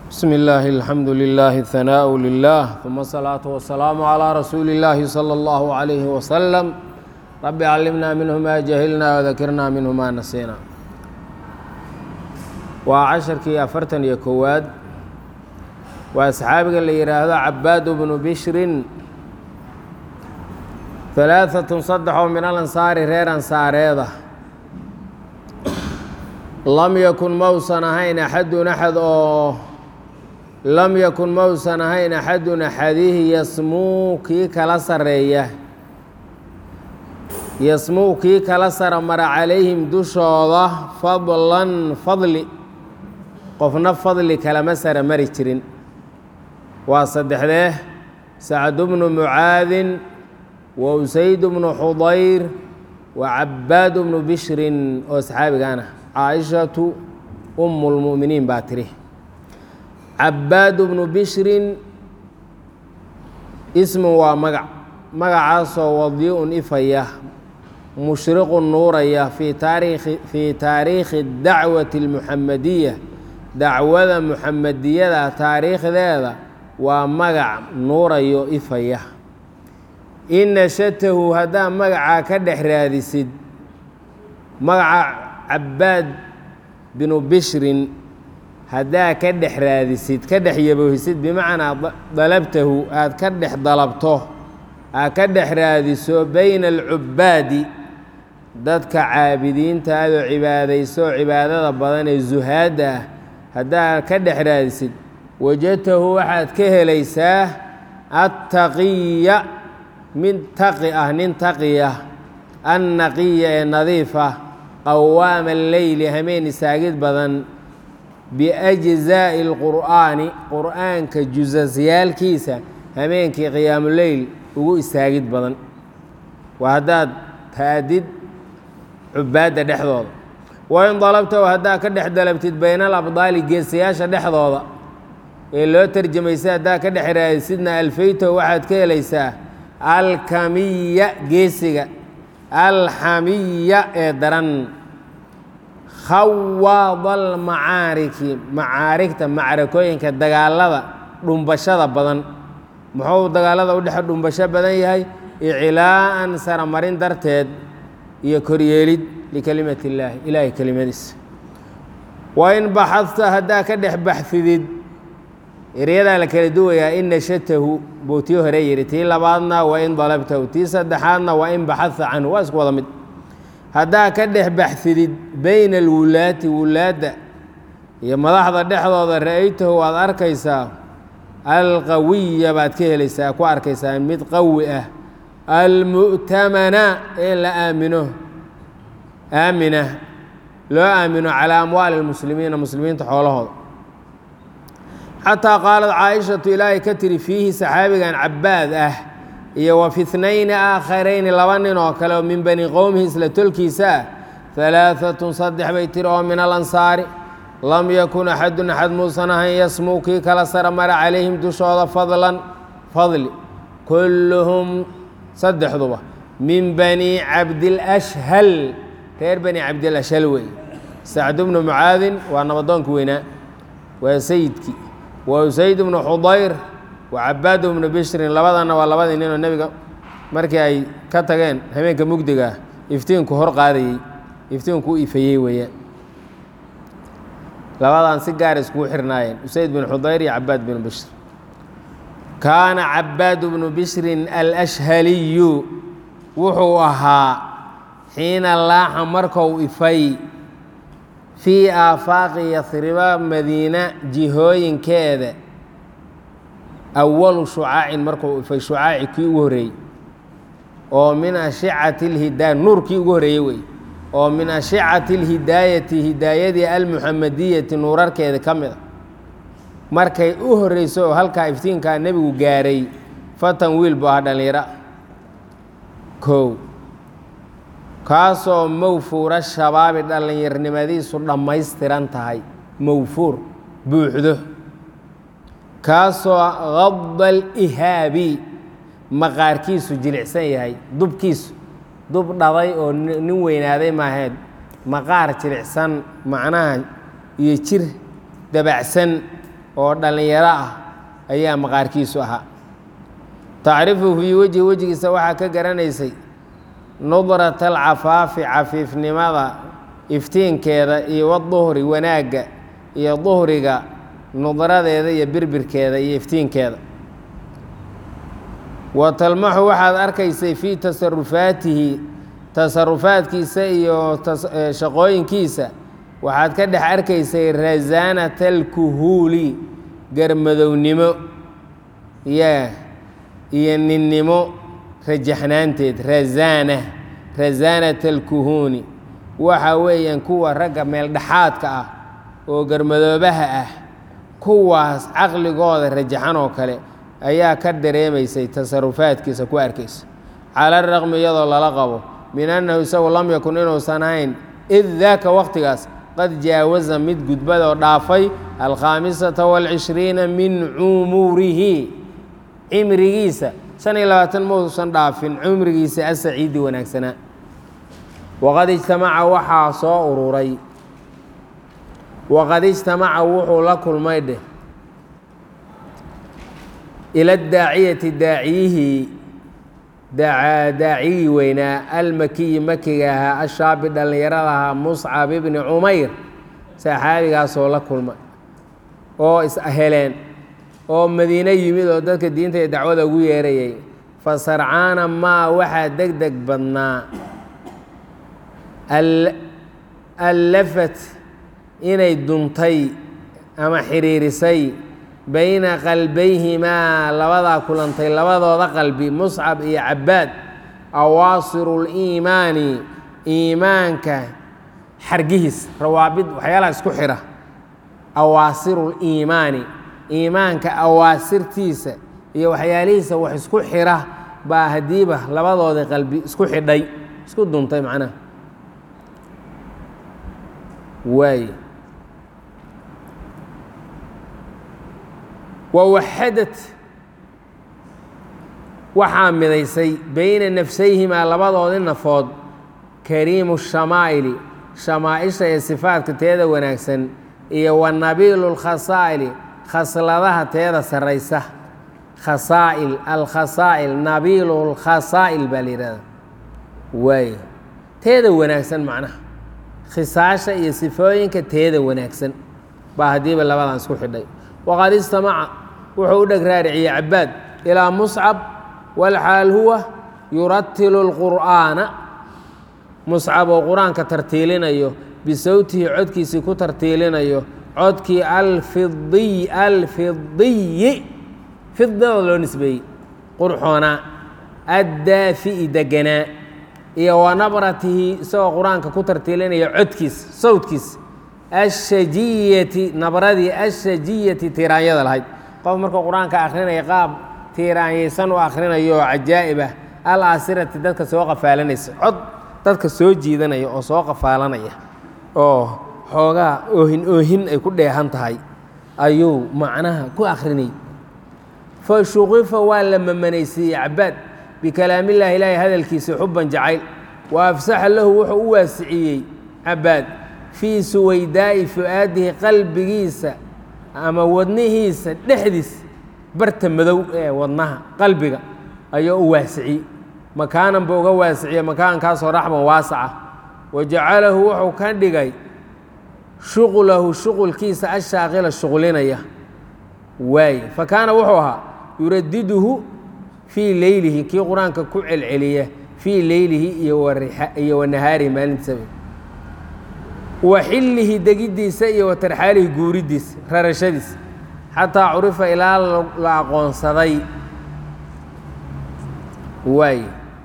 بسم الله الحمد لله الثناء لله ثم الصلاة والسلام على رسول الله صلى الله عليه وسلم رب علمنا منه ما جهلنا وذكرنا منه ما نسينا waa casharkii afartan iyo kowaad waa asxaabiga la yidhaahdo cabaad bnu bishrin halaaatun saddex oo min alansaari reer ansaareeda lam yakun mausan ahayn axadun axad oo lam yakun mausan ahayn axadun axadihi yasmuu kii kala sareeya yasmuu kii kala sara mara calayhim dushooda fadlan fadli qofna fadli kalama sara mari jirin waa saddexdee sacdu bnu mucaadin wa usayd bnu xudayr wa cabaad bnu bishrin oo saxaabigaan ah caaishatu umu lmu'miniin baa tiri cabaad bnu bishrin ismu waa magac magacaasoo wadi-un ifaya mushriqu nuuraya fii taariikhi fii taariikhi dacwati اlmuxamadiya dacwada muxamadiyada taariikhdeeda waa magac nuurayo ifaya in nashatahu haddaa magacaa ka dhex raadisid magaca cabaad binu bishrin haddaa ka dhex raadisid ka dhex yaboohisid bimacnaa dalabtahu aad ka dhex dalabto aad ka dhex raadiso bayna alcubbaadi dadka caabidiinta adoo cibaadayso cibaadada badan ee zuhaadda ah haddaad ka dhex raadisid wajadtahu waxaad ka helaysaa attaqiya mid taqi ah nin taqiya annaqiya ee nadiifa qawaama alleyli hameen isaagid badan biajzaa'i alqur'aani qur'aanka jusasyaalkiisa hameenkii qiyaamuleyl ugu istaagid badan waa haddaad taadid cubaadda dhexdooda wain dalabtahu haddaa ka dhex dalabtid bayna alabdaali geesayaasha dhexdooda ee loo tarjamaysa haddaa ka dhex raadisidna alfaytahu waxaad ka helaysaa alkamiya geesiga alxamiya ee daran khawaada almacaariki macaarigta macrakooyinka dagaalada dhumbashada badan muxuu dagaalada u dhexe dhumbasho badan yahay iclaa'an saramarin darteed iyo koryeelid likelimat illaahi ilaahay kelimadiisa wain baxadta haddaa ka dhex baxfidid eryadaa la kala duwayaa in nashatahu buu tii hore yidhi tii labaadna waa in dalabtahu tii saddexaadna waa in baxadta canhu waa isku wada mid haddaa ka dhex baxfidid bayna alwulaati wulaadda iyo madaxda dhexdooda ra'aytahu waad arkaysaa alqawiya baad ka helaysaa ku arkaysaa mid qawi ah almu'tamana ee la aamino aamina loo aamino calaa amwaali lmuslimiina muslimiinta xoolahooda xataa qaalad caaishatu ilaahay ka tiri fiihi saxaabigan cabaad ah iyo wa fi tnayni aakharayni laba nin oo kale oo min bani qowmihi isla tolkiisa ah halaaatun saddex bay tiri oo min alansaari lam yakun axadun axad muusan ahayn yasmuu kii kala sara mara calayhim dushooda fadlan fadli kulluhum saddexduba min bani cabdilashhal reer bani cabdilashhal wey sacdu bnu mucaadin waa nabadoonki weynaa waa sayidkii waa usayd bnu xudayr waa cabaad bnu bishrin labadana waa labadii ninoo nebiga markii ay ka tageen habeenka mugdiga ah iftiinku hor qaadayey iftiinku u ifayey weeyaan labadan si gaar iskugu xirnaayeen usayd bnu xudayr iyo cabaad bnu bishr kaana cabaad bnu bishrin alashhaliyu wuxuu ahaa xiina laaxa markou ifay fii aafaaqi yasriba madiina jihooyinkeeda awalu shucaacin markuu ifay shucaaci kii ugu horreeyey oo min ashicati اlhidaaya nuurkii ugu horreeyey wey oo min ashicati اlhidaayati hidaayadii almuxamadiyati nuurarkeeda ka mid a markay u horreyso oo halkaa iftiinkaa nebigu gaaray fatan wiil buu ahaa dhallinyara kow kaasoo mawfuura shabaabi dhallinyarnimadiisu dhammaystiran tahay mawfuur buuxdo kaasoo qada alihaabi maqaarkiisu jilicsan yahay dubkiisu dub dhaday oo nin weynaaday maahayd maqaar jilicsan macnaha iyo jir dabacsan oo dhallinyaro ah ayaa maqaarkiisu ahaa tacrifu fii wejhi wejigiisa waxaa ka garanaysay nudrata alcafaafi cafiifnimada iftiinkeeda iyo waduhri wanaagga iyo duhriga nudradeeda iyo birbirkeeda iyo iftiinkeeda wa talmaxu waxaad arkaysay fii tasarufaatihi tasarufaadkiisa iyo shaqooyinkiisa waxaad ka dhex arkaysay rasaanata alkuhuuli garmadownimo ya iyo ninnimo rajaxnaanteed rasaana rasaanata alkuhuuni waxa weeyaan kuwa ragga meeldhexaadka ah oo garmadoobaha ah kuwaas caqligooda rajaxan oo kale ayaa ka dareemaysay tasarufaadkiisa ku arkaysa cala raqmi iyadoo lala qabo min annahu isagu lam yakun inuusan ahayn id daaka waqtigaas qad jaawaza mid gudbadoo dhaafay alkhaamisata waalcishriina min cumurihi cimrigiisa shan iyo labaatan mausan dhaafin cumrigiisa asaciidi wanaagsanaa waqad ijtamaca waxaa soo ururay waqad ijtamaca wuxuu la kulmay dheh ila daaciyati daaciyihii daaciyii weynaa almakiyi makiga ahaa ashaabi dhallinyarada ahaa muscab ibni cumayr saxaabigaasoo la kulmay oo is-heleen oo madiine yimid oo dadka diinta iyo dacwada ugu yeerayay fa sarcaana maa waxaa deg deg badnaa allafat inay duntay ama xiriirisay bayna qalbayhimaa labadaa kulantay labadooda qalbi muscab iyo cabbaad awaasiru liimaani iimaanka xargihiis rawaabid waxyaalaha isku xidha awaasiru liimaani iimaanka awaasirtiisa iyo waxyaalihiisa wax isku xidha baa haddiiba labadooda qalbi isku xidhay isku duntay macnaha waay wawaxadad waxaa midaysay bayna nafsayhimaa labadoodii nafood kariimu shamaa'ili shamaaisha ee sifaadka teeda wanaagsan iyo wanabiilu lkhasaa'ili khasladaha teeda sarraysa khasaa'il alkhasaa'il nabiilu lkhasaa'il baa la yidhahda waay teeda wanaagsan macnaha khisaasha iyo sifooyinka teeda wanaagsan baa haddiiba labadan isku xidhay waqad istamaca wuxuu u dheg raariciyey cabaad ilaa muscab walxaal huwa yuratilu lqur'aana muscab oo qur-aanka tartiilinayo bisawtihi codkiisii ku tartiilinayo codkii alfidiy alfidiyi fidada loo nisbeeyey qurxoonaa addaafi'i deganaa iyo wa nabratihi isagoo qur-aanka ku tartiilinaya codkiis sawdkiis ashajiyati nabradii ashajiyati tiiraanyada lahayd qof markuu qur-aanka akrinaya qaab tiiraanyaysan u akhrinayo oo cajaa'ib ah al aasirati dadka soo qafaalanaysa cod dadka soo jiidanaya oo soo qafaalanaya oo xoogaa oohin oohin ay ku dheehan tahay ayuu macnaha ku akhrinayay fa shuqifa waa la mamanaysiiyey cabaad bikalaamillaahi ilaahay hadalkiisa xubban jacayl wa afsaxa lahu wuxuu u waasiciyey cabaad fii suwaydaa'i fu'aadihi qalbigiisa ama wadnihiisa dhexdiis barta madow ee wadnaha qalbiga ayuu u waasiciyey makaanan buu uga waasiciye makaankaasoo raxman waasaca wa jacalahu wuxuu ka dhigay shuqlahu shuqulkiisa ashaaqila shuqlinaya waaye fa kaana wuxuu ahaa yuradiduhu fii leylihi kii qur-aanka ku celceliya fii leylihi iyo wa nahaarihi maalintiisaba wa xillihi degiddiisa iyo wa tarxaalihi guuriddiisa rarashadiisa xataa curifa ilaa la aqoonsaday waaye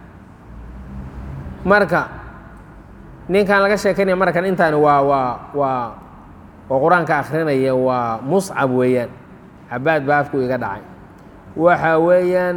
marka ninkan laga sheekanaya markan intaani waa waa waa oo qur-aanka akhrinaya waa muscab weeyaan cabaad baa afku iga dhacay waxa weeyaan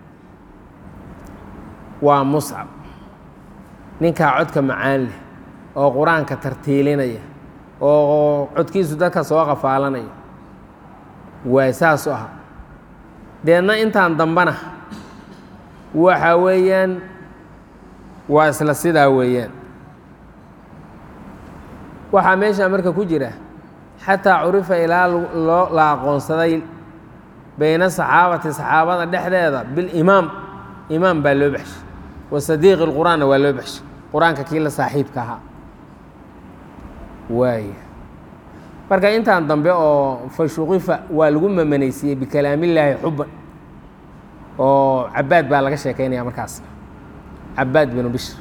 waa muscab ninkaa codka macaan leh oo qur-aanka tartiilinaya oo codkiisu dadka soo qafaalanaya waay saasu aha deedna intaan dambana waxa weeyaan waa isla sidaa weeyaan waxaa meeshaa marka ku jira xataa curifa ilaa loo la aqoonsaday bayna saxaabati saxaabada dhexdeeda bilimaam imaam baa loo baxshay wa sadiiqi lqur'aanna waa loo baxshay qur-aanka kii la saaxiibka ahaa waaya marka intaan dambe oo fashuqifa waa lagu mamanaysiiyey bikalaamillaahi xuban oo cabaad baa laga sheekaynaya markaas cabaad binu bishr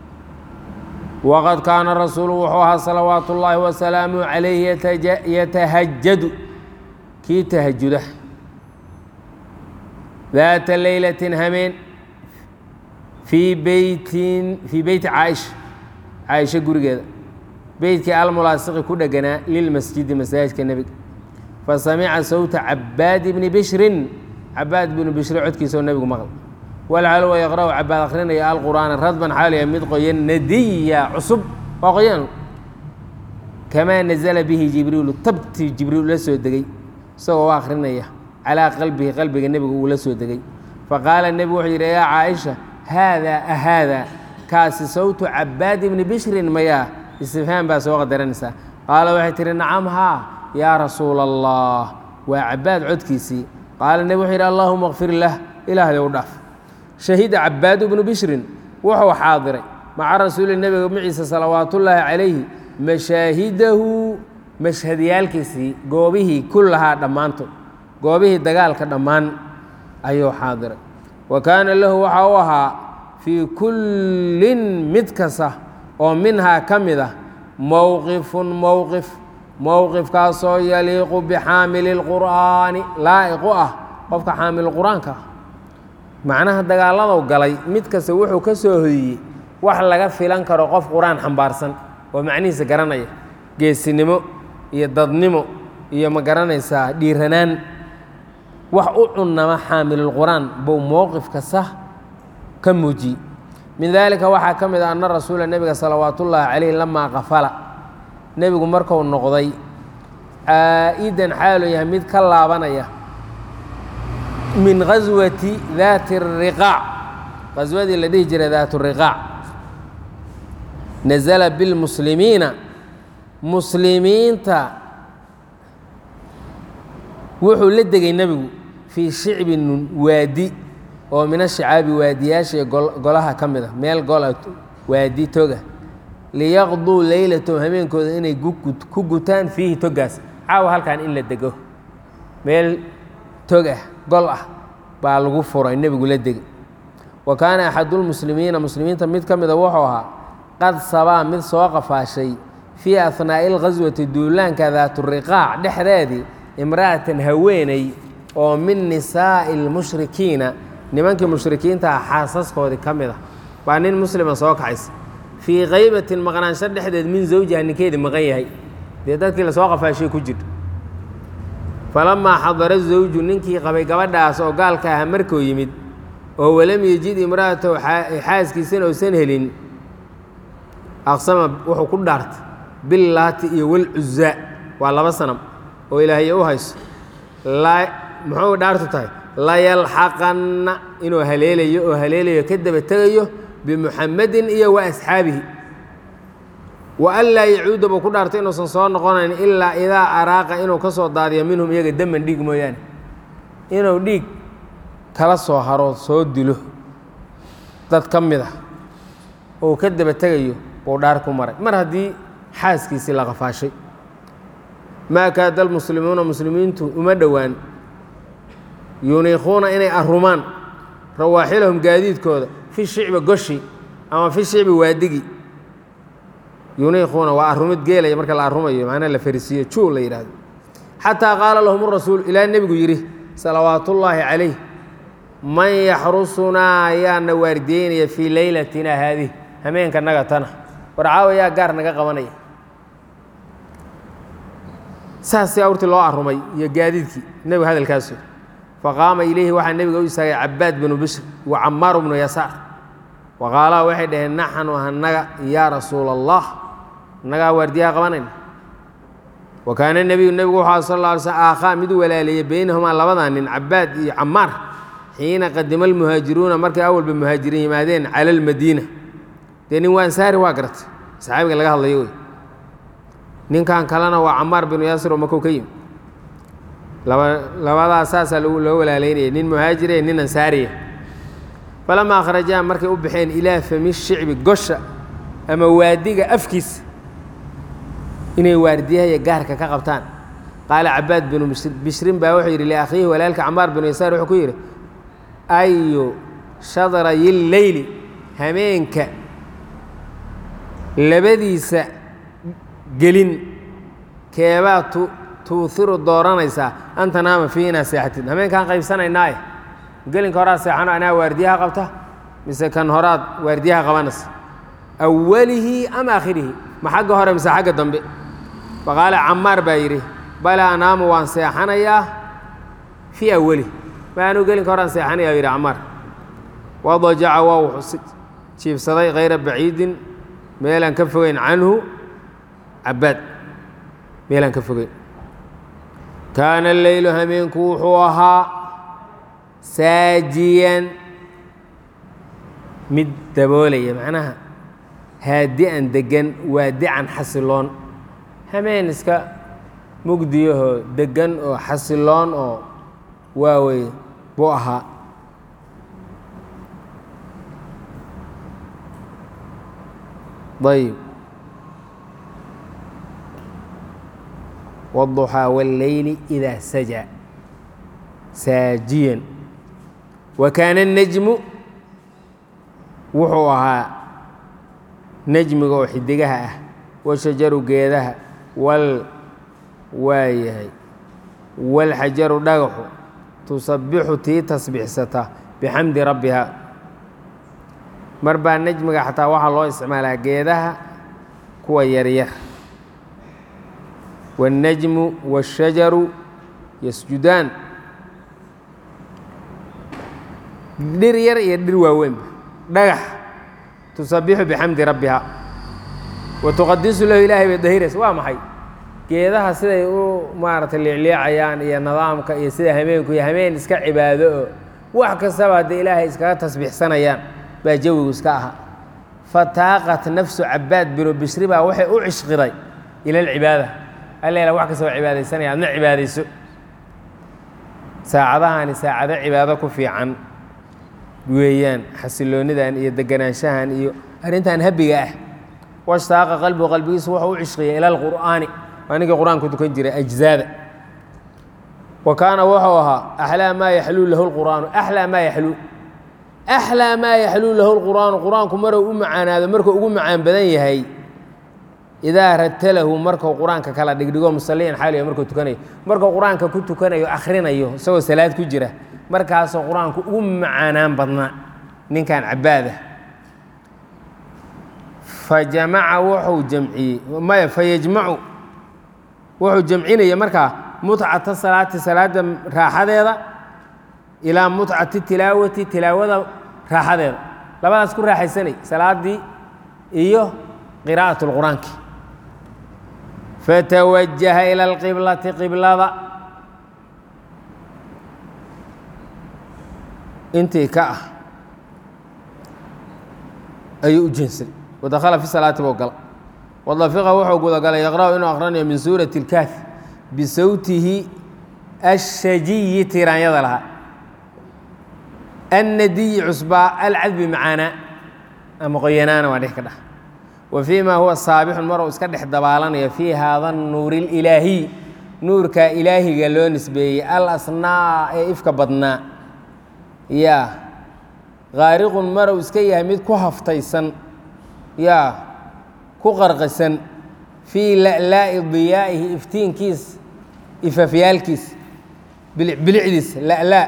waqad kaana rasuulu wuxuu ahaa salawaatu ullaahi wasalaamu calayhi yatahajadu kii tahajuda daata leylatin hameen fii beytin fii beyti caaisha caaisha gurigeeda beytkii almulaasiqi ku dheganaa lilmasjidi masaajidka nebiga fa samica sawta cabaadi bni bishrin cabaad binu bishri codkiisao nebigu maql walcalwa yaqra'u cabaad akhrinaya alqur'aana radban xaaliya mid qoyan nadiya cusub waa qoyan kamaa nazala bihi jibriilu tabtii jibriil la soo degay isagoo u akhrinaya calaa qalbihi qalbiga nebiga uu la soo degay faqaala nebigu wuxuu yidhi yaa caaisha haadaa ahaadaa kaasi sawtu cabaad ibni bishrin mayaa istifhaam baa soo qadaranaysaa qaala waxay tihi nacam haa yaa rasuula allah waa cabaad codkiisii qaala nebi wuxuu yidhi allaahuma kfir lah ilaahday u dhaaf shahida cabaadu bnu bishrin wuxuu xaadiray maca rasuuli nebiga maciisa salawaatullaahi calayhi mashaahidahu mashhadyaalkiisii goobihii kullahaa dhammaantood goobihii dagaalka dhammaan ayuu xaadiray wa kaana lahu waxa u ahaa fii kullin mid kasta oo minhaa ka mid ah mowqifun mowqif mowqifkaasoo yaliiqu bixaamili lqur'aani laa'iqu ah qofka xaamilu qur-aanka ah macnaha dagaalladow galay mid kasta wuxuu ka soo hoyiyey wax laga filan karo qof qur-aan xambaarsan oo macnihiisa garanaya geesinimo iyo dadnimo iyo ma garanaysaa dhiiranaan wax u cunnama xaamilulqur'aan buu mowqif kasta ka muujiyey min daalika waxaa ka mid ah anna rasuula nebiga salawaatullaahi calayh lamaa qafala nebigu marku noqday caa'idan xaaluu yahay mid ka laabanaya min gaswati daati riqaac qaswadii la dhihi jiray daat riqaac nazala bilmuslimiina muslimiinta wuxuu la degay nebigu fii shicbin waadi oo min ashicaabi waadiyaasha golaha ka mid a meel gola waadi toga liyaqduu leylatahum habeenkooda inay ku gutaan fiihi togaas caawa halkan in la dego meel tog ah gol ah baa lagu furay nebigu la degay wa kaana axadulmuslimiina muslimiinta mid ka mida wuxuu ahaa qad sabaa mid soo qafaashay fii ahnaa'i alghaswati duulaanka daaturiqaac dhexdeedii imra'atan haweeney oo min nisaa'i almushrikiina nimankii mushrikiinta ah xaasaskoodii ka mid ah baa nin muslima soo kaxaysa fii kaybatin maqnaansho dhexdeed min zawjiha ninkeedii maqan yahay dee dadkii lasoo qafaashay ku jir falamaa xadara zawju ninkii qabay gabadhaas oo gaalka aha markuu yimid oo walam yejid imra'atahu xaaskiisana uusan helin aqsama wuxuu ku dhaartay billaati iyo walcuzaa waa laba sanam oo ilaahay u hayso muxuu dhaartu tahay layalxaqanna inuu haleelayo oo haleelayo ka daba tegayo bimuxamedin iyo wa asxaabihi wa an laa yacuuda buu ku dhaartay inuusan soo noqonayn ilaa idaa araaqa inuu ka soo daadiyo minhum iyaga daman dhiig mooyaane inuu dhiig kala soo haro soo dilo dad ka mid ah oo ka daba tegayo buu dhaar ku maray mar haddii xaaskiisii la qafaashay maa kaada almuslimuuna muslimiintu uma dhowaan yuniikuuna inay arumaan rawaaxilahum gaadiidkooda fi shicbi goshi ama fi shicbi waadigi yuniikuuna waa arumid geelaya marka la arumayo macnaa la farisiiyo juu la yidhahdo xataa qaala lahum rasuul ilaa nebigu yidhi salawaatullaahi calayh man yaxrusunaa yaana waardiyeynaya fii leylatina haadih hameenka naga tana war caawa yaa gaar naga qabanaya saasii awrtii loo arumay iyo gaadiidkii nebigu hadalkaasu faqaama ilayhi waxaa nebiga u istaagay cabaad binu bishr wa camaaru bnu yasaar wa qaalaa waxay dhaheen naxnu hanaga yaa rasuula allah nagaa waardiyaha qabanayna wa kaana nebiyu nebigu wuxuu sal lla alay slm aakhaa mid walaaleeyey beynahumaa labadaa nin cabaad iyo camaar xiina qadima almuhaajiruuna markay awalba muhaajiriin yimaadeen cala almadiina dee nin waa ansaari waa garatay saxaabiga laga hadlayo wey ninkan kalena waa camaar binu yaasir oo makow ka yimi laba labadaas saasaa loo walaalaynaya nin muhaajiriya nin ansaariya falamaa akhrajaa markay u baxeen ilaa fami shicbi gosha ama waadiga afkiisa inay waardiyahaya gaarka ka qabtaan qaala cabaad binu bishrin baa wuxuu yidhi liakhiihi walaalka camaar binu yasaar wuxuu ku yidhi ayu shadrayi leyli hameenka labadiisa gelin keebaa tu tuuhiru dooranaysaa an tanaama fii inaa seexatid hameenkaan qaybsanaynaaye gelinka horaad seexano anaa waardiyaha qabta mise kan horaad waardiyaha qabanaysa awalihi ama aakhirihi ma xagga hore mise xagga dambe faqaala camaar baa yidhi bala anaamu waan seexanayaa fii awalihi ma anuu gelinka horaan seexanaya yidhi camaar wadajaca waa wuxuu jiibsaday kayra baciidin meelaan ka fogeyn canhu cabaad meelaan ka fogeyn kaana leylu hameenku wuxuu ahaa saajiyan mid daboolaya macnaha haadi'an deggan waadican xasiloon hameen iska mugdiyahoo deggan oo xasiloon oo waawey buu ahaa ayb wالضuxىa wاlleyli إidaa saja saajiyan wa kaana الnejmu wuxuu ahaa nejmiga oo xidigaha ah washajaru geedaha wal waayahay wاlxajaru dhagaxu tusabixu tii tasbiixsata bixamdi rabbiha mar baa nejmiga xataa waxaa loo isticmaalaa geedaha kuwa yaryar wاnnajmu wاshajaru yasjudaan dhir yar iyo dhir waaweynba dhagax tusabixu bixamdi rabbiha wa tuqadisu lahu ilaahay bay dahiraysa waa maxay geedaha siday u maaragtay liicliicayaan iyo nidaamka iyo sida hameenku iyo hameen iska cibaado oo wax kastaba hadday ilaahay iskaga tasbiixsanayaan baa jawigu iska ahaa fataaqat nafsu cabaad binu bishri baa waxay u cishqiday ila alcibaada alla wax kasta waa cibaadaysanaya adna cibaadayso saacadahani saacado cibaado ku fiican weeyaan xasiloonidan iyo deganaanshahan iyo arrintan habiga ah washtaaqa qalbigu qalbigiisu wuxuu u cishqiyay ila alqur'aani waa ninkii qur-aanku tukan jiray ajzaada wa kaana wuxuu ahaa axlaa maa yaxluu lahu lqur'aanu axlaa maa yaxluu axlaa maa yaxluu lahu lqur'aanu qur-aanku maruu u macaanaado markuu ugu macaan badan yahay idaa ratalahu markuu qur-aanka kala dhigdhigo musaliyan xaaliyo markuu tukanayo markuu qur-aanka ku tukanayo akhrinayo isagoo salaad ku jira markaasoo qur-aanku ugu macaanaan badnaa ninkan cabaadah fa jamaca wuxuu jamciyey maya fa yajmacu wuxuu jamcinaya markaa mutcata salaati salaada raaxadeeda ilaa mutcati tilaawati tilaawada raaxadeeda labadaas ku raaxaysanay salaadii iyo qiraa'at lqur-aanki fatawajaha ila alqiblati qiblada intii ka ah ayuu u jeensaday wadakhala fi salaati buu gala wadafiqa wuxuu gudagalay yaqra'u inuu aqranayo min suurati اlkaafi bisawtihi ashajiyi tiraanyada lahaa annadiyi cusbaa alcadbi macaanaa ama qoyanaana waa dhix ka dhah wa fii ma huwa saabixun maruu iska dhex dabaalanayo fii haada nuuri اlilaahiy nuurka ilaahiga loo nisbeeyey al asnaa ee ifka badnaa yaa kaariqun marow iska yahay mid ku haftaysan yaa ku qarqisan fii la'laa'i diyaa'ihi iftiinkiis ifafyaalkiis bilicdiis la'laa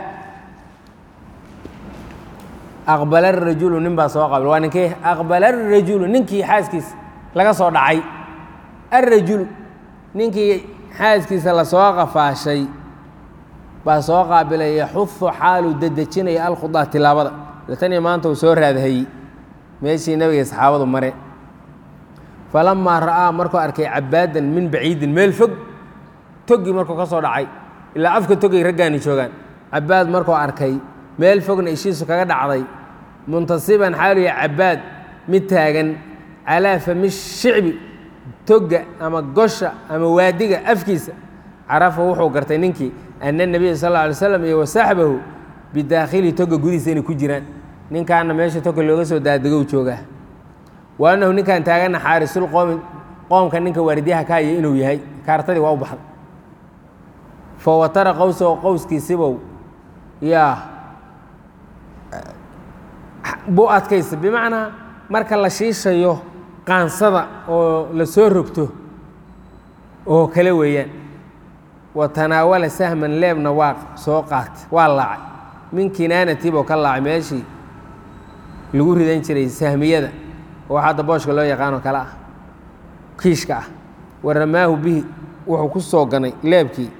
aqbala arajulu nin baa soo qabil waa ninkii aqbala arajulu ninkii xaaskiisa laga soo dhacay arajulu ninkii xaaskiisa lasoo qafaashay baa soo qaabilay yaxudu xaaluu dedejinaya alkhudaa tilaabada taniyo maanta uu soo raadhayey meeshii nabiga saxaabadu mare falamaa ra'aa markuu arkay cabaadan min baciidin meel fog toggii markuu ka soo dhacay ilaa afka togay raggaani joogaan cabaad markuu arkay meel fogna ishiisu kaga dhacday muntasiban xaaluya cabaad mid taagan calaa fami shicbi togga ama gosha ama waadiga afkiisa carafa wuxuu gartay ninkii ana nebiya sal alla alay slam iyo wasaxbahu bidaakhili toga gudihiisa inay ku jiraan ninkaana meesha toga looga soo daadego joogaa wa annahu ninkan taagana xaarisul qoomi qoomka ninka waardiyaha ka haya inuu yahay kaartadii waa u baxday fa watara qowsahu qowskiisibow yaa buu adkaysa bimacnaa marka la shiishayo qaansada oo la soo rogto oo kale weeyaan wa tanaawala sahman leebna waa soo qaatay waa laacay min kinaanatiboo ka laacay meeshii lagu ridan jiray sahmiyada oo hadda booshka loo yaqaanoo kale ah kiishka ah wa ramaahu bihi wuxuu ku soo ganay leebkii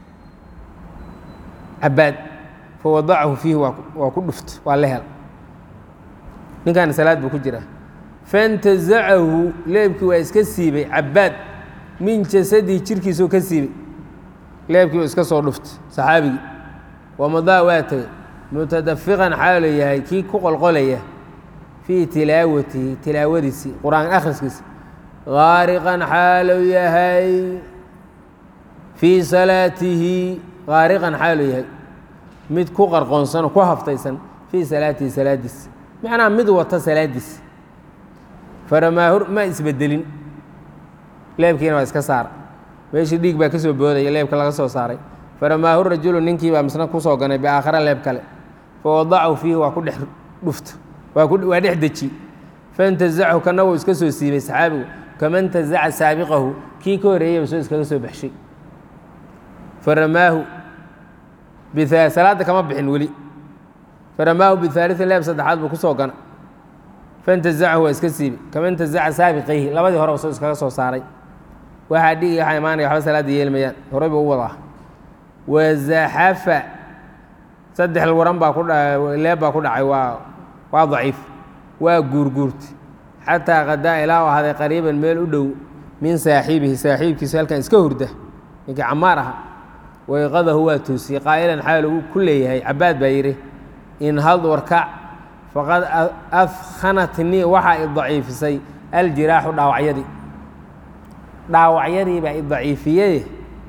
cabaad fa wadacahu fiihi waa ku dhuft waa la hel ninkaana salaad buu ku jiraa fantazacahu leebkii waa iska siibay cabaad min jasadihi jirkiisuu ka siibay leebkii waa iska soo dhuftay saxaabigii wamadaa waa tegay mutadafiqan xaalu yahay kii ku qolqolaya fii tilaawatihi tilaawadiisii qur-aan akhriskiisa gaariqan xaalu yahay fii salaatihi gaariqan xaalu yahay mid ku qarqoonsanoo ku haftaysan fii salaatihi salaadiisa macnaha mid wata salaadiisa faramaahu ma isbedelin leebkiina waa iska saara meeshii dhiig baa ka soo boodaya leebka laga soo saaray faramaahu rajulu ninkii baa misna ku soo ganay biaakhara leeb kale fa wadacahu fiihi waa ku dhex dhufta waa dhex deji faintazachu kana wuu iska soo siibay saxaabigu kama ntazaca saabiqahu kii ka horeeyeyba soo iskaga soo baxshay faramaahu salaadda kama bixin weli faramaahu bihaaliin leeb saddexaad buu ku soo gana faintazachu waa iska siibay kama ntazaca saabiqayhi labadii horeba soo iskaga soo saaray waxaa dhigi waxaa imaanaya waxba salaadda yeelmayaan horey buu u wadaa wazaxafa saddex waran baa ku dha leeb baa ku dhacay waa waa daciif waa guurguurtay xataa qadaa ilaa u ahaaday qariiban meel u dhow min saaxiibihi saaxiibkiisa halkan iska hurda ninkii camaar aha wayqadahu waa toosiyey qaa'ilan xaal uu ku leeyahay cabaad baa yidhi inhad warkac faqad afkhanatnii waxaa i daciifisay aljiraaxu dhaawacyadii dhaawacyadii baa i daciifiyey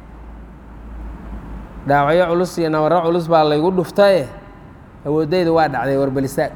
dhaawacyo culus iyo nabarro culus baa laygu dhuftaye awooddayda waa dhacday warbalisaag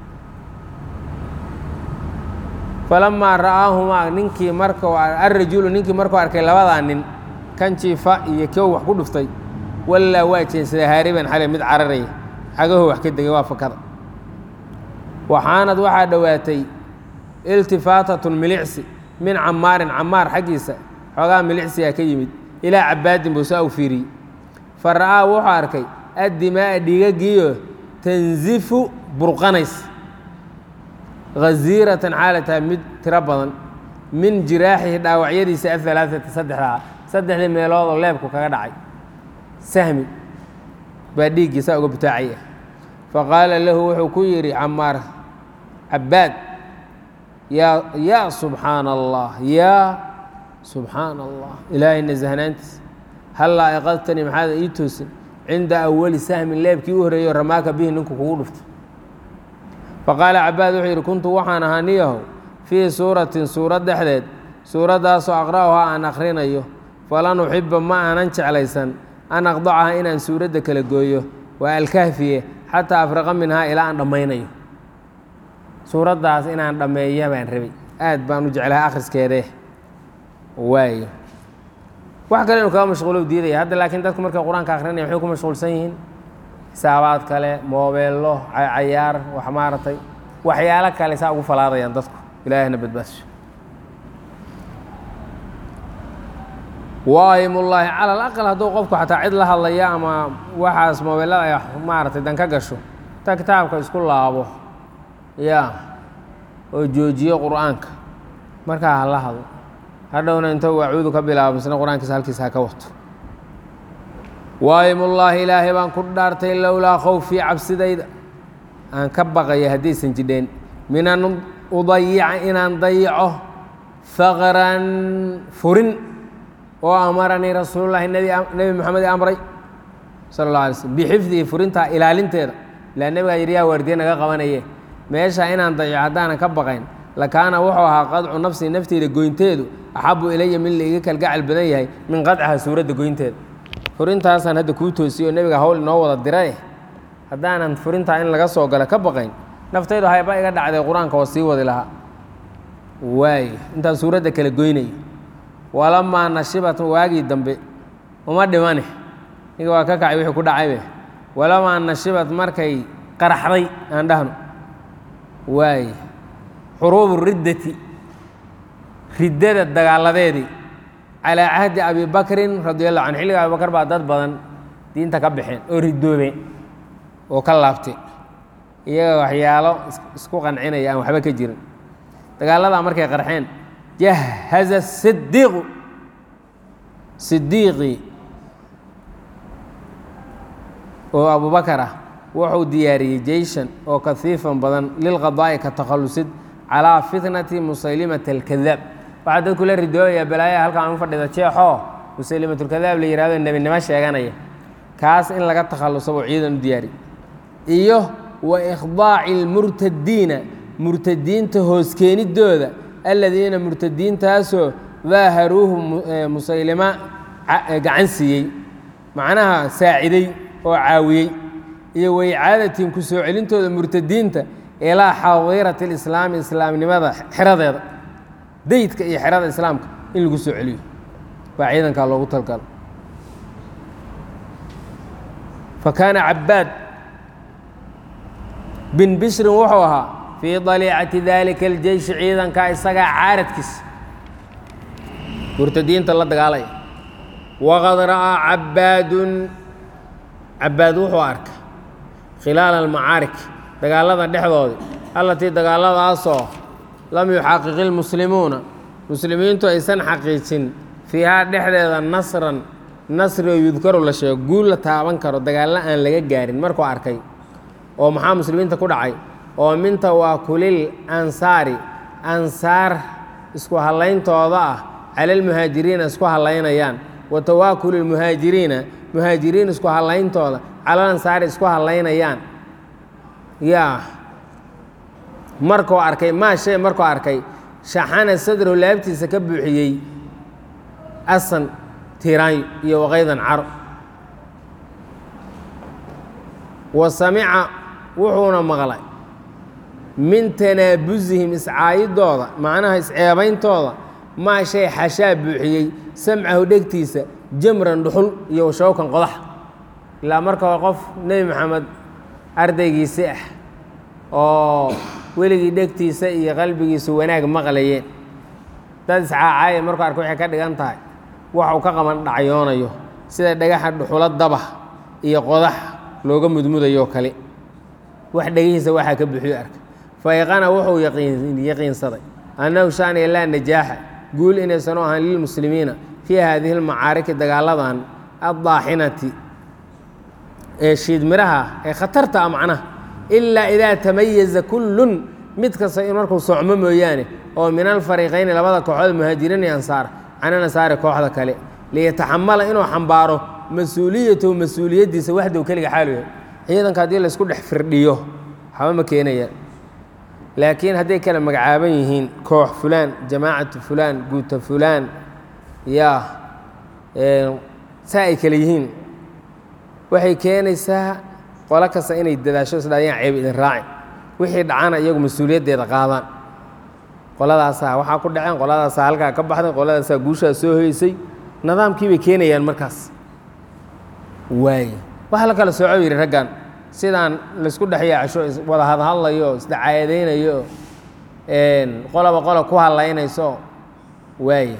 falamaa ra'aahumaa ninkii markuu alrajulu ninkii markuu arkay labadaa nin kan jiifa iyo kii wax ku dhuftay wallaa waa jeensaday haariban xale mid cararaya xagaho wax ka degay waa fakada waxaanad waxaa dhowaatay iltifaatatun milicsi min camaarin camaar xaggiisa xoogaa milicsigaa ka yimid ilaa cabaadin buu saa u fiiriyey fa ra'aa wuxuu arkay addimaa'a dhiigagiiyo tanzifu burqanays haziiratan xaalataha mid tiro badan min jiraaxihi dhaawacyadiisa ahalaaata saddexdaa saddexdii meelood oo leebku kaga dhacay sahmi baa dhiiggii saa uga butaacaya fa qaala lahu wuxuu ku yidhi camaar cabaad yaa yaa subxaana allah yaa subxaana allah ilaahay nasahnaantiis hallaa iqadtanii maxaada ii toosin cinda awali sahmin leebkii u horreeyo ramaaka bihi ninku kugu dhuftay faqaala cabaad wuxuu yidhi kuntu waxaan ahaa niyahow fii suuratin suurad dhexdeed suuraddaasoo aqra'uhaa aan akhrinayo falan uxiba ma aanan jeclaysan an aqdacaha inaan suuradda kala gooyo waa alkahfiye xataa afriqa minhaa ilaa aan dhammaynayo suuraddaas inaan dhammeeya baan rabay aad baan u jeclahay akhriskeedee waayo wax kale inu kaga mashquulow diidaya hadda laakiin dadku markay qur-aanka akhrinaya waxay ku mashquulsan yihiin xisaabaad kale moobeello cayaar wax maaragtay waxyaalo kale saa ugu falaadayaan dadku ilaahina badbaasho waayimullaahi cala alaqal hadduu qofku xataa cid la hadlaya ama waxaas moobeellada ay maaragtay dan ka gasho ta kitaabka isku laabo ya oo joojiyo qur-aanka markaa ha la hadlo hadhowna intou acuudu ka bilaabo misna qur-aankiisa halkiisa ha ka wato waayimullaahi ilaahay baan ku dhaartay lowlaa khowfii cabsidayda aan ka baqaya haddaysan jidheen min an udayica inaan dayico faqran furin oo amaranii rasuululahi nebi moxamed i amray sala اllah alay slm bixifdihi furintaa ilaalinteeda ilaa nebigaa yidhi yaa waardiye naga qabanaye meesha inaan dayico haddaanan ka baqayn lakaana wuxuu ahaa qadcu nafsi nafteyda goynteedu axabu ilaya min laiga kalgacal badan yahay min qadcaha suuradda goynteeda furintaasaan hadda kuu toosiyo nebiga hawl inoo wada dirae haddaanan furintaa in laga soo galo ka baqayn naftaydu hayba iga dhacday qur-aanka oo sii wadi lahaa waay intaan suuradda kala goynayo walamaa nashibat waagii dambe uma dhimane ninga waa ka kacay wixii ku dhacaybe walamaa nashibat markay qaraxday aan dhahno waay xuruubu riddati riddada dagaaladeedii calaa cahdi abi bakrin radi allahu canhu xilliga abi bakar baa dad badan diinta ka baxeen oo ridoobeen oo ka laabtay iyaga waxyaalo isku qancinaya aan waxba ka jirin dagaaladaa markay qarxeen jahaza sidiiqu sidiiqii oo abubakar ah wuxuu diyaariyey jeyshan oo kahiifan badan lilqadaa'i ka takhallusid calaa fitnati musaylimata alkadaab waxaa dadku la ridoobayaa balaaya halkaan u fadhida jeexoo musaylimatulkadaab la yihahdo nebinimo sheeganaya kaas in laga takhalluso buu ciidan u diyaari iyo wa ikhdaaci lmurtadiina murtadiinta hooskeeniddooda aladiina murtadiintaasoo daaharuuhu musaylima gacan siiyey macnaha saaciday oo caawiyey iyo waicaadatin ku soo celintooda murtadiinta ilaa xadiirati alislaami islaamnimada xeradeeda daydka iyo xerada islaamka in lagu soo celiyo baa ciidankaa loogu talgalo fa kaana cabaad bin bishrin wuxuu ahaa fii daliicati daalika aljeyshi ciidankaa isagaa caaradkiisa murtadiinta la dagaalaya waqad ra'aa cabaadun cabaad wuxuu arkay khilaala almacaarik dagaalada dhexdoodii allatii dagaaladaasoo lam yuxaqiqi lmuslimuuna muslimiintu aysan xaqiijin fiihaa dhexdeeda nasran nasri oo yudkaru la sheego guul la taaban karo dagaallo aan laga gaarin markuu arkay oo maxaa muslimiinta ku dhacay oo min tawaakulil ansaari ansaar isku hallayntooda ah cala almuhaajiriina isku hallaynayaan wa tawaakuli lmuhaajiriina muhaajiriin isku hallayntooda calal ansaari isku hallaynayaan yaa markuu arkay maa shay markuu arkay shaxana sadrow laabtiisa ka buuxiyey asan tiiraanyo iyo waqaydan caro wa samica wuxuuna maqlay min tanaabusihim iscaayidooda macnaha isceebayntooda maa shay xashaa buuxiyey samcahu dhegtiisa jamran dhuxul iyo shawkan qodax ilaa marka hore qof nebi maxamed ardaygiisi ah oo weligii dhegtiisa iyo qalbigiisu wanaag maqlayeen dad iscaacaaya markuu arka waxay ka dhigan tahay waxuu ka qaban dhacyoonayo sida dhagaxa dhuxulo dabah iyo qodax looga mudmudayoo kale wax dhegihiisa waxaa ka buuxiyo arka fayqana wuxuu yaqiinsaday annahu shaaniya laa najaaxa guul inaysan u ahaan lilmuslimiina fii haadihi lmacaariki dagaaladan addaaxinati ee shiidmiraha ee khatarta a macnaha ilaa idaa tamayaza kullun mid kasta in markuu socmo mooyaane oo min alfariiqayni labada kooxood muhaajiriin iyo ansaar cani ansaari kooxda kale liyataxamala inuu xambaaro mas-uuliyatahu mas-uuliyaddiisa waxdow keliga xaalu yahay ciidanka haddii laysku dhex firdhiyo waxba ma keenayaan laakiin hadday kala magacaaban yihiin koox fulaan jamaacatu fulaan guuta fulaan yaa saa ay kale yihiin waxay keenaysaa qolo kasta inay dadaasho isdhaayaan ceeb idin raacin wixii dhacana iyagu mas-uuliyaddeeda qaadaan qoladaasaa waxaa ku dhaceen qoladaasaa halkaa ka baxday qoladaasaa guushaa soo hoysay nidaamkii bay keenayaan markaas waay waxa la kala sooco yidhi raggan sidaan laysku dhex yaacasho wada hadhadlayo isdacaadaynayo qoloba qola ku hadlaynayso waaya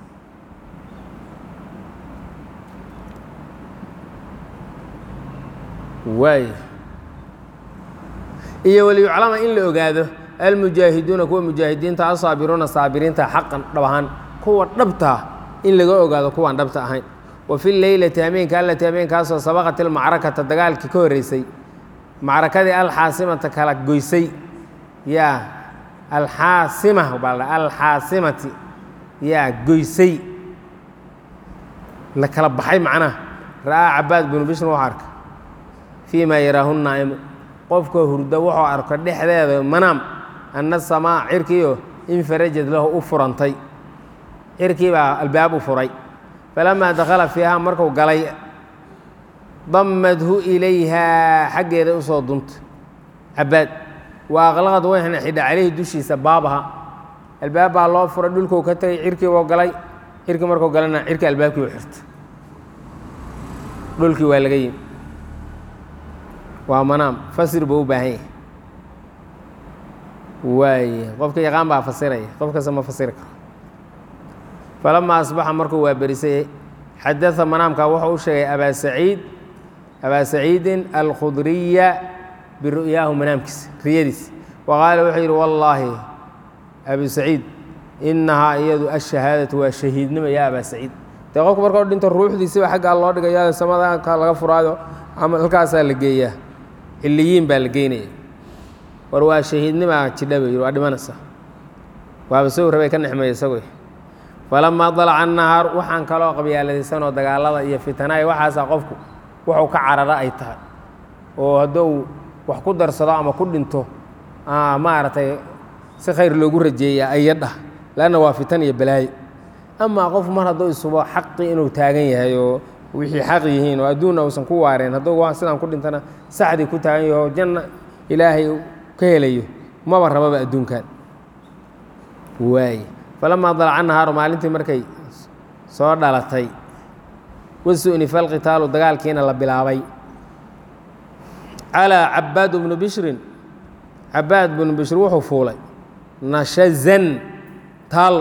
waaya iyo waliyuclama in la ogaado almujaahiduuna kuwa mujaahidiinta asaabiruuna saabiriinta xaqan dhab ahaan kuwa dhabtaa in laga ogaado kuwaan dhabta ahayn wa fi leylati hameenka allati hameenkaasoo sabaqat ilmacrakata dagaalkii ka horreysay macrakadii alxaasimata kala goysay yaa alxaasima baa la alxaasimati yaa goysay la kala baxay macnaha ra'aa cabaad binu bishrin wuxuu arka fii maa yaraahu naa'imu qofka hurdo wuxuu arko dhexdeeda manaam ana asamaa cirkiio infarajad lahu u furantay cirkii baa albaab u furay falamaa dakhala fiiha marku galay dammadhu ilayhaa xaggeeda usoo dunta cabaad wa aqlaqad wayna xidha calayhi dushiisa baabaha albaab baa loo furay dhulkuu ka tegay cirkiibuu galay cirkii markuu galana cirkii albaabkii u xirta dhulkii waa laga yimi waa manaam fasir buu u baahan yahay waay qofka yaqaan baa fasiraya qof kasta ma fasiri karo falamaa asbaxa markuu waa berisay xadaa manaamka wuxuu u sheegay abaa saciid abaa saciidin alkhudriya biru'yaahu manaamkiisa riyadiisa wa qaala wuxuu yidhi wallaahi abu saciid inahaa iyadu ashahaadatu waa shahiidnimo ya abaa saciid dee qofku markau dhinto ruuxdiisiba xaggaa loo dhigaya samadaanka laga furaayo ama halkaasaa la geeyaa xilliyiin baa la geynaya war waa shahiidnimaa jidha bay yidhi waa dhimanaysa waaba soo rabay ka nexmeeya isagoy falamaa dalaca annahaar waxaan kaloo qabyaaladaysanoo dagaalada iyo fitanaaya waxaasaa qofku wuxuu ka carara ay tahay oo hadduu wax ku darsado ama ku dhinto maaragtay si khayr loogu rajeeyaa ayadhah leanna waa fitan iyo balaayo amaa qof mar hadduu isubo xaqii inuu taagan yahay oo wixii xaq yihiin oo adduunna uusan ku waareen hadduu sidaan ku dhintana saxdii ku taagan yaho janna ilaahay ka helayo maba rababa adduunkan waay falamaa dalaca nahaaru maalintii markay soo dhalatay wasu'ni falqitaalu dagaalkiina la bilaabay calaa cabaad bnu bishrin cabaad bnu bishri wuxuu fuulay nashazan taallo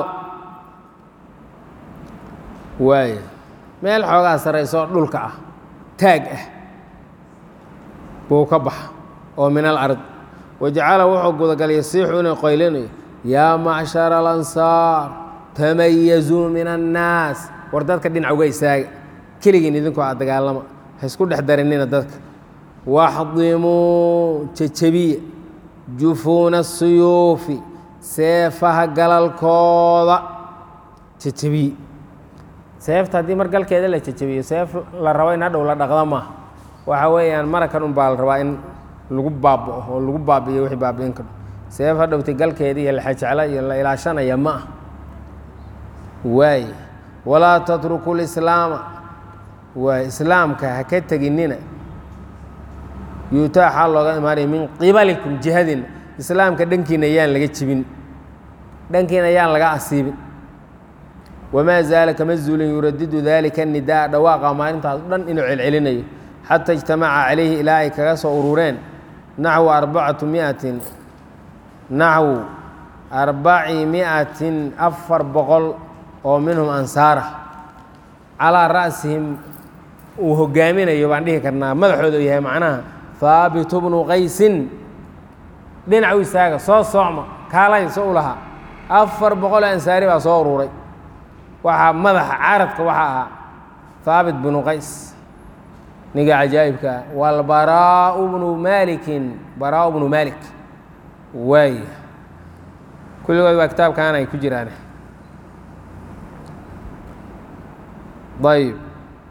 waay meel xoogaa sarraysoo dhulka ah taag ah buu ka baxa oo min alard wajacala wuxuu gudagalay yasiixu inay qoylinayo yaa macshara alansaar tamayazuu min annaas war dadka dhinac uga istaaga keligiin idinkoo a dagaalama ha isku dhex darinina dadka waxdimuu jejebiya jufuuna asuyuufi seefaha galalkooda jejebiye seefta haddii mar galkeeda la jejebiyo seef la rabo in hadhow la dhaqda maaha waxa weeyaan marakan un baa la rabaa in lagu baaba'o oo lagu baabi'iyo wixii baabi'in karo seef hadhowtay galkeeda iyo laxajecla iyo la ilaashanaya ma ah waay walaa tatruku lislaama waay islaamka ha ka teginina yuutaa xaal looga imaanaya min qibalikum jihadina islaamka dhankiina yaan laga jibin dhankiina yaan laga asiibin wamaa zaala kama zuulin yuradidu dalika nidaa dhawaaqa maalintaas dhan inuu celcelinayo xata ijtamaca calayhi ilaa ay kaga soo urureen naxwu arbacatu miatin naxwu arbaci miatin afar boqol oo minhum ansaara calaa ra'sihim uu hogaaminayo baan dhihi karnaa madaxooda u yahay macnaha haabitu bnu qaysin dhinac u istaaga soo soocma kaalay so u lahaa afar boqoloo ansaari baa soo ururay waxaa madaxa caradka waxaa ahaa haabit bnu qays ninga cajaa'ibka ah walbaraau bnu maalikin baraau bnu maalik waay kulligood waa kitaabkan ay ku jiraan ayb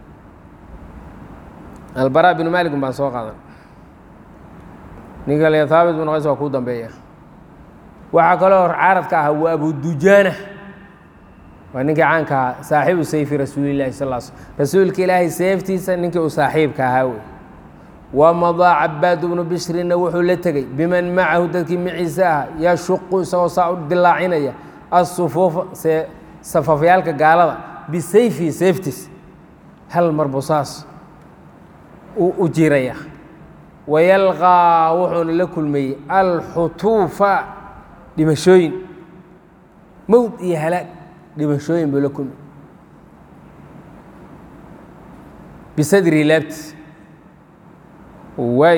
albaraa bnu maalikin baan soo qaadan ninka le haabit bnu qays waa kuu dambeeya waxaa kaloo caradka ah waa abudujaana waa ninkii caanka ahaa saaxibu sayfi rasuulilahi sal l slm rasuulka ilaahay seeftiisa ninkii uu saaxiibka ahaa wey wamadaa cabaadu bnu bishrinna wuxuu la tegey biman macahu dadkii maciise ah yashuqu isagoo saa u dilaacinaya asufuufa safafyaalka gaalada bisayfihi seeftiis hal marbu saas u jiraya wayalqaa wuxuuna la kulmayey alxutuufa dhimashooyin mowd iyo halaag dhimashooyin buu la kulmay bisadrii laabtiis waay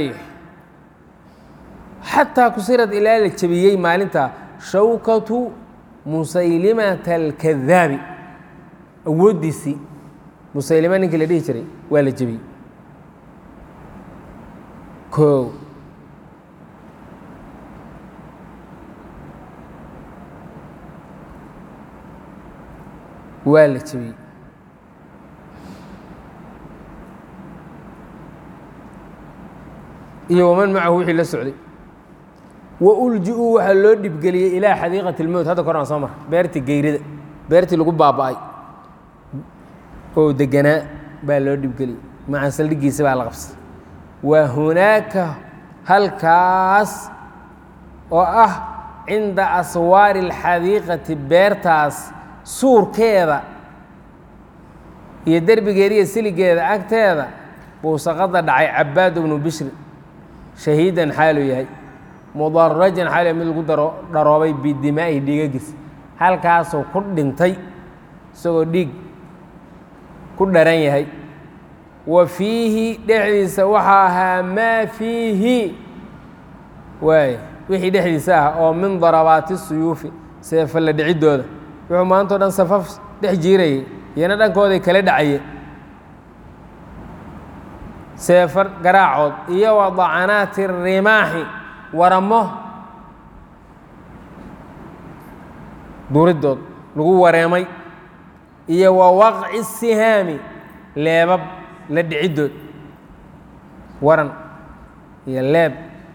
xataa kusirad ilaa la jebiyey maalinta shawkatu musaylimata alkadaabi awooddiisii musaylima ninkii la dhihi jiray waa la jebiyey koow waa la jebiyey iyo waman macahu wixii la socday wa ulji-uu waxaa loo dhibgeliyey ilaa xadiiqati lmowt hadda kor aan soo mara beertii geyrida beertii lagu baaba'ay oo deganaa baa loo dhibgeliyey maca saldhigiisa baa la qabsay wa hunaaka halkaas oo ah cinda aswaari alxadiiqati beertaas suurkeeda iyo derbigeeda iyo siligeeda agteeda buu saqada dhacay cabaad bnu bishri shahiidan xaaluu yahay mudarajan xaal mid lagu daro dharoobay bidimaa'ihi dhiigagiis halkaasuu ku dhintay isagoo dhiig ku dharan yahay wa fiihi dhexdiisa waxaa ahaa maa fiihi waay wixii dhexdiisa ah oo min darabaati suyuufi seefalla dhiciddooda wuxuu maantao dhan safaf dhex jiirayay iyana dhankooday kala dhacaye seefar garaacood iyo wa dacanaati rimaaxi waramo duuridood lagu wareemay iyo wa waqci sihaami leebab la dhiciddood waran iyo leeb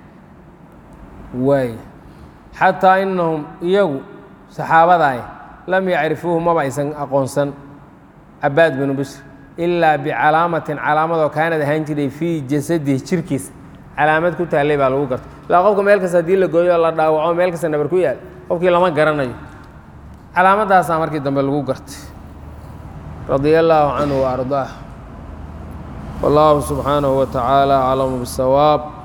waay xataa inahum iyagu saxaabadaay lam yacrifuuhu maba aysan aqoonsan cabaad binu bishr ilaa bicalaamatin calaamadoo kaanad ahaan jiray fii jasadihi jirkiisa calaamad ku taallay baa lagu gartay ilaa qofka meel kasta haddii la gooyo la dhaawaco meel kasta nabar ku yaal qofkii lama garanayo calaamadaasaa markii dambe lagu gartay radia allaahu canhu wa ardaah wallaahu subxaanahu wa tacaala aclamu bisawaab